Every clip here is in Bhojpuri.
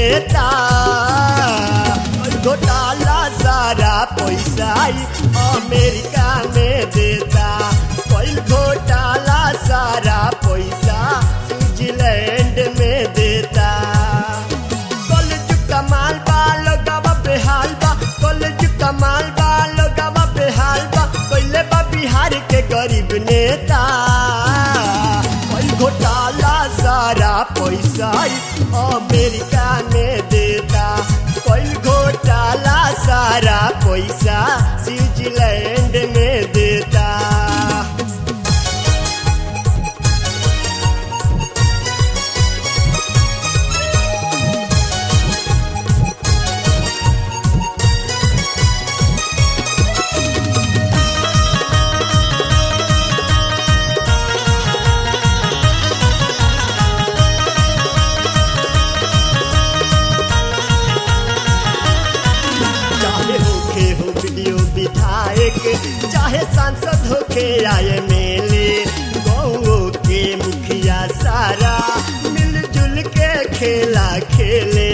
नेता कोई घोटाला सारा पैसा ही अमेरिका में देता कोई घोटाला सारा पैसा स्विट्जरलैंड में देता कॉलेज कमाल बा लोगवा बेहाल बा कॉलेज कमाल बा लोगवा बेहाल बा कोइले बा बिहार के गरीब नेता कोई घोटाला सारा पैसा ही अमेरिका में देता कोई घोटाला सारा पैसा स्विट्जरलैंड में देता चाहे होके हो वीडियो विधायक चाहे सांसद होके आए मेले गौ के मुखिया सारा मिलजुल के खेला खेले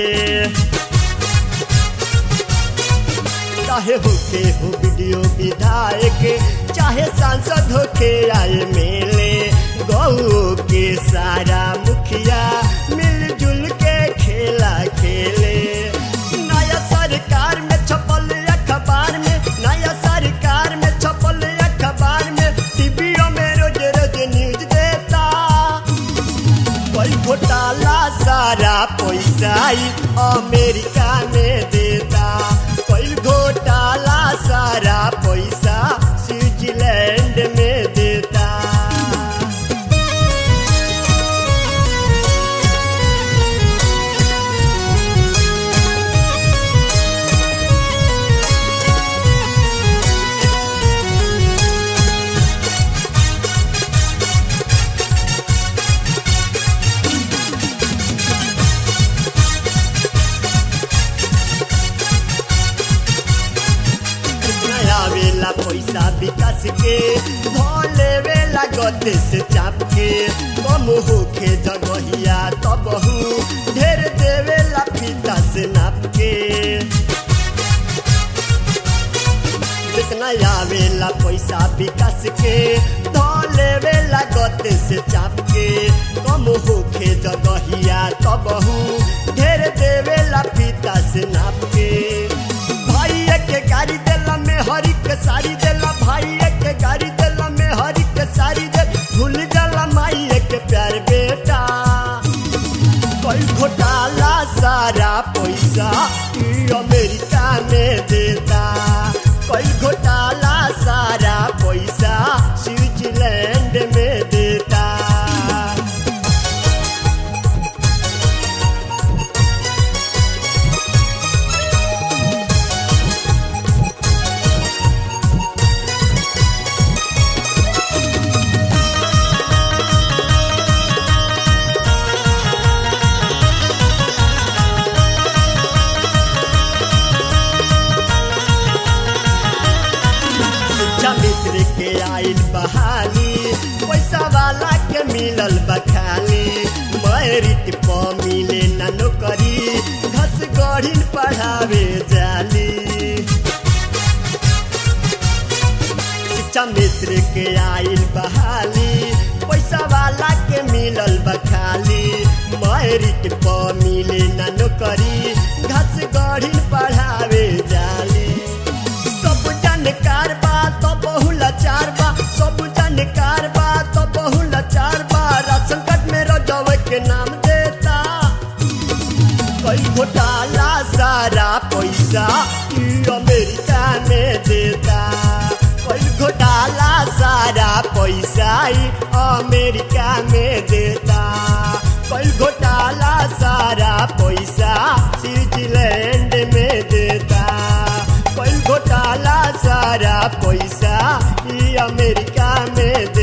चाहे होके हो वीडियो विधायक चाहे सांसद होके आए मेले गौ के सारा मुखिया मिलजुल के खेला खेले नया सरकार में छपल अखबार में नया सरकार में छपल अखबार में टीवीओ में रोज रोज न्यूज देता कोई घोटाला सारा पैसा ही अमेरिका में देता कोई घोटाला सारा पैसा स्विट्जरलैंड में देता नया वेला पैसा विकास के भले वेला गते से चाप के कम होके जगहिया तबहू ढेर देवेला फीता से नाप के जितना आवेला पैसा विकास के धले वेला गते से चाप के कम होके जगहिया तबहू ढेर देवेला फीता से नाप के भाई के गाड़ी देला में हरी के साड़ी देला भाई के गाड़ी देला में हरी के साड़ी दे भूल जाला माई के प्यार बेटा कोई घोटाला सारा पैसा ई अमेरिका में देता कोई घोटाला सारा पैसा स्विट्जरलैंड में देता शिक्षा मित्र के आइल बहाली पैसा वाला के मिलल बखाली मैरिट प मिले ना नौकरी घस गढ़िन पढ़ावे जाली शिक्षा मित्र के आइल बहाली पैसा वाला के मिलल बखाली मैरिट प मिले ना नौकरी घस गढ़िन पढ़ावे जाली सब जानकार बा तो बहु लाचार बा सब जानकार बा तो बहु लाचार बा राशन कार्ड में रजव के नाम देता कोई घोटाला सारा पैसा ई अमेरिका में देता कोई घोटाला सारा पैसा ई अमेरिका में देता कोई घोटाला सारा पैसा स्विट्जरलैंड में देता कोई घोटाला सारा पैसा ई अमेरिका में